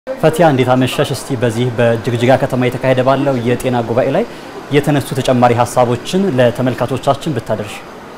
ፈቲያ እንዴት አመሻሽ? እስቲ በዚህ በጅግጅጋ ከተማ የተካሄደ ባለው የጤና ጉባኤ ላይ የተነሱ ተጨማሪ ሀሳቦችን ለተመልካቾቻችን ብታደርሽ።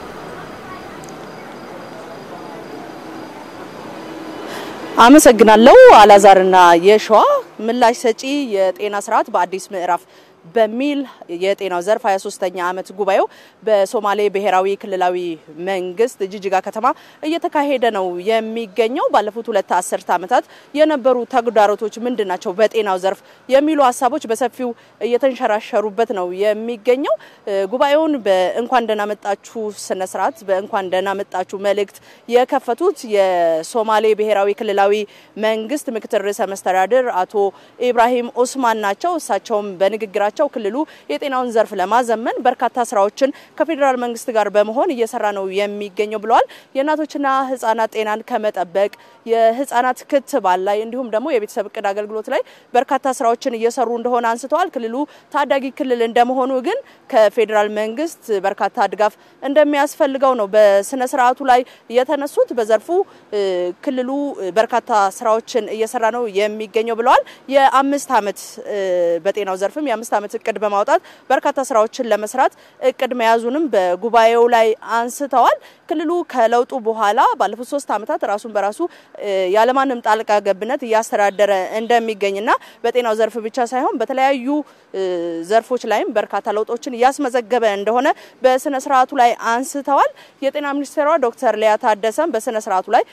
አመሰግናለሁ አላዛርና የሸዋ ምላሽ ሰጪ የጤና ስርዓት በአዲስ ምዕራፍ በሚል የጤናው ዘርፍ 23ኛ ዓመት ጉባኤው በሶማሌ ብሔራዊ ክልላዊ መንግስት ጅጅጋ ከተማ እየተካሄደ ነው የሚገኘው። ባለፉት ሁለት አስርተ ዓመታት የነበሩ ተግዳሮቶች ምንድን ናቸው በጤናው ዘርፍ የሚሉ ሀሳቦች በሰፊው እየተንሸራሸሩበት ነው የሚገኘው። ጉባኤውን በእንኳን ደህና መጣችሁ ስነ ስርዓት በእንኳን ደህና መጣችሁ መልእክት የከፈቱት የሶማሌ ብሔራዊ ክልላዊ መንግስት ምክትል ርዕሰ መስተዳድር አቶ ኢብራሂም ኦስማን ናቸው። እሳቸውም በንግግራቸው ያላቸው ክልሉ የጤናውን ዘርፍ ለማዘመን በርካታ ስራዎችን ከፌዴራል መንግስት ጋር በመሆን እየሰራ ነው የሚገኘው ብለዋል። የእናቶችና ህጻናት ጤናን ከመጠበቅ የህጻናት ክትባት ላይ እንዲሁም ደግሞ የቤተሰብ እቅድ አገልግሎት ላይ በርካታ ስራዎችን እየሰሩ እንደሆነ አንስተዋል። ክልሉ ታዳጊ ክልል እንደመሆኑ ግን ከፌዴራል መንግስት በርካታ ድጋፍ እንደሚያስፈልገው ነው በስነ ስርዓቱ ላይ የተነሱት። በዘርፉ ክልሉ በርካታ ስራዎችን እየሰራ ነው የሚገኘው ብለዋል። የአምስት ዓመት በጤናው ዘርፍም የአምስት ዓመት እቅድ በማውጣት በርካታ ስራዎችን ለመስራት እቅድ መያዙንም በጉባኤው ላይ አንስተዋል። ክልሉ ከለውጡ በኋላ ባለፉት ሶስት ዓመታት ራሱን በራሱ ያለማንም ጣልቃ ገብነት እያስተዳደረ እንደሚገኝና በጤናው ዘርፍ ብቻ ሳይሆን በተለያዩ ዘርፎች ላይም በርካታ ለውጦችን እያስመዘገበ እንደሆነ በስነ ስርዓቱ ላይ አንስተዋል። የጤና ሚኒስቴሯ ዶክተር ሊያ ታደሰም በስነ ስርዓቱ ላይ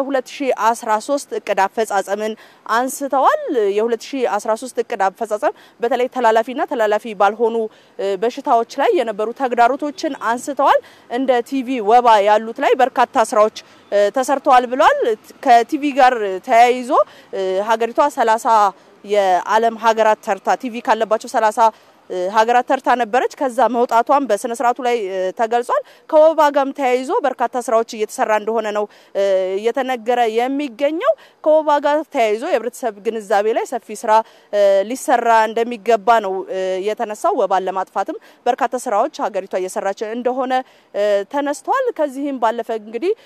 የ2013 እቅድ አፈጻጸምን አንስተዋል። የ2013 እቅድ አፈጻጸም በተለይ ተላላፊና ተላላፊ ባልሆኑ በሽታዎች ላይ የነበሩ ተግዳሮቶችን አንስተዋል። እንደ ቲቪ፣ ወባ ያሉት ላይ በርካታ ስራዎች ተሰርተዋል ብለዋል። ከቲቪ ጋር ተያይዞ ሀገሪቷ ሰላሳ የዓለም ሀገራት ተርታ ቲቪ ካለባቸው ሰላሳ ሀገራት ተርታ ነበረች። ከዛ መውጣቷን በስነ ስርዓቱ ላይ ተገልጿል። ከወባ ጋርም ተያይዞ በርካታ ስራዎች እየተሰራ እንደሆነ ነው እየተነገረ የሚገኘው። ከወባ ጋር ተያይዞ የህብረተሰብ ግንዛቤ ላይ ሰፊ ስራ ሊሰራ እንደሚገባ ነው የተነሳው። ወባን ለማጥፋትም በርካታ ስራዎች ሀገሪቷ እየሰራች እንደሆነ ተነስተዋል። ከዚህም ባለፈ እንግዲህ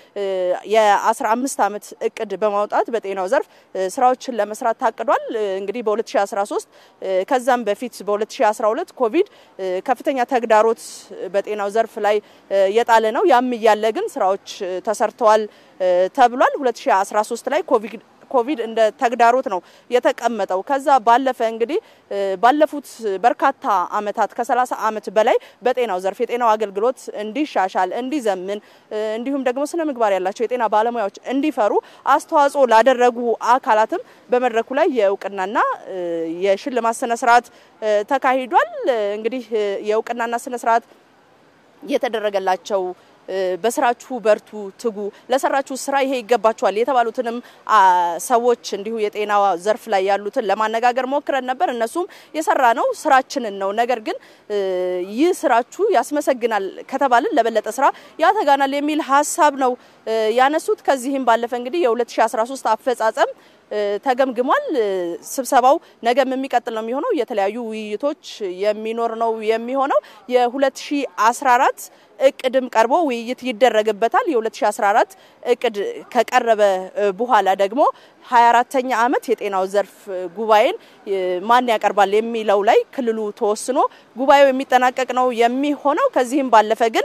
የ15 ዓመት እቅድ በማውጣት በጤናው ዘርፍ ስራዎችን ለመስራት ታቅዷል። እንግዲህ በ2013 ከዛም በፊት በ2012 2012 ኮቪድ ከፍተኛ ተግዳሮት በጤናው ዘርፍ ላይ የጣለ ነው። ያም እያለ ግን ስራዎች ተሰርተዋል ተብሏል። 2013 ላይ ኮቪድ ኮቪድ እንደ ተግዳሮት ነው የተቀመጠው። ከዛ ባለፈ እንግዲህ ባለፉት በርካታ አመታት ከ30 አመት በላይ በጤናው ዘርፍ የጤናው አገልግሎት እንዲሻሻል፣ እንዲዘምን እንዲሁም ደግሞ ስነ ምግባር ያላቸው የጤና ባለሙያዎች እንዲፈሩ አስተዋጽኦ ላደረጉ አካላትም በመድረኩ ላይ የእውቅናና የሽልማት ስነ ስርዓት ተካሂዷል። እንግዲህ የእውቅናና ስነ ስርዓት የተደረገላቸው በስራችሁ በርቱ፣ ትጉ፣ ለሰራችሁ ስራ ይሄ ይገባችኋል የተባሉትንም ሰዎች እንዲሁ የጤና ዘርፍ ላይ ያሉትን ለማነጋገር ሞክረን ነበር። እነሱም የሰራ ነው ስራችንን ነው፣ ነገር ግን ይህ ስራችሁ ያስመሰግናል ከተባልን ለበለጠ ስራ ያተጋናል የሚል ሀሳብ ነው ያነሱት። ከዚህም ባለፈ እንግዲህ የ2013 አፈጻጸም ተገምግሟል። ስብሰባው ነገም የሚቀጥል ነው የሚሆነው። የተለያዩ ውይይቶች የሚኖር ነው የሚሆነው። የ2014 እቅድም ቀርቦ ውይይት ይደረግበታል። የ2014 እቅድ ከቀረበ በኋላ ደግሞ 24ተኛ ዓመት የጤናው ዘርፍ ጉባኤን ማን ያቀርባል የሚለው ላይ ክልሉ ተወስኖ ጉባኤው የሚጠናቀቅ ነው የሚሆነው። ከዚህም ባለፈ ግን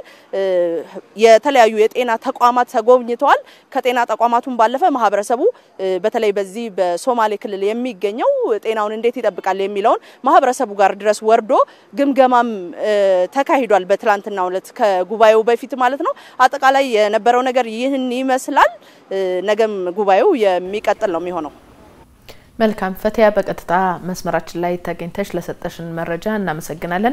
የተለያዩ የጤና ተቋማት ተጎብኝተዋል። ከጤና ተቋማቱን ባለፈ ማህበረሰቡ በተለይ በዚህ በሶማሌ ክልል የሚገኘው ጤናውን እንዴት ይጠብቃል የሚለውን ማህበረሰቡ ጋር ድረስ ወርዶ ግምገማም ተካሂዷል። በትላንትናው ዕለት ከጉባኤው በፊት ማለት ነው። አጠቃላይ የነበረው ነገር ይህን ይመስላል። ነገም ጉባኤው የሚቀጥል ነው የሚሆነው። መልካም ፈቲያ፣ በቀጥታ መስመራችን ላይ ተገኝተሽ ለሰጠሽን መረጃ እናመሰግናለን።